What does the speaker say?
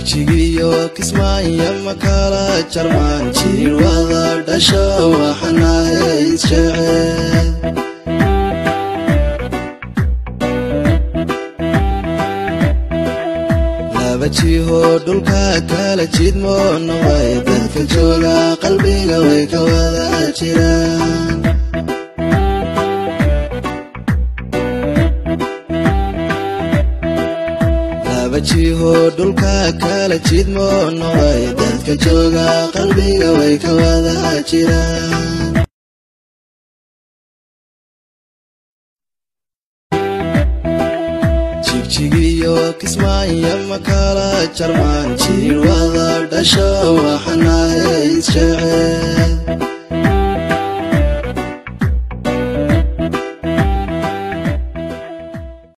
jigjigiyo kismaayo makala jarmaan jiir wada dhasho waxanahay isjecel laba jiho dhulka kala jidmo noqday dadka jooga qalbiga way ka wada jiraan laba jiho dhulka kala jidmo noqday dadka jooga qalbiga way ka wada jiraan jigjigiyo kismaayo makala jarmaan jiir wada dhasho waxanahay isjecel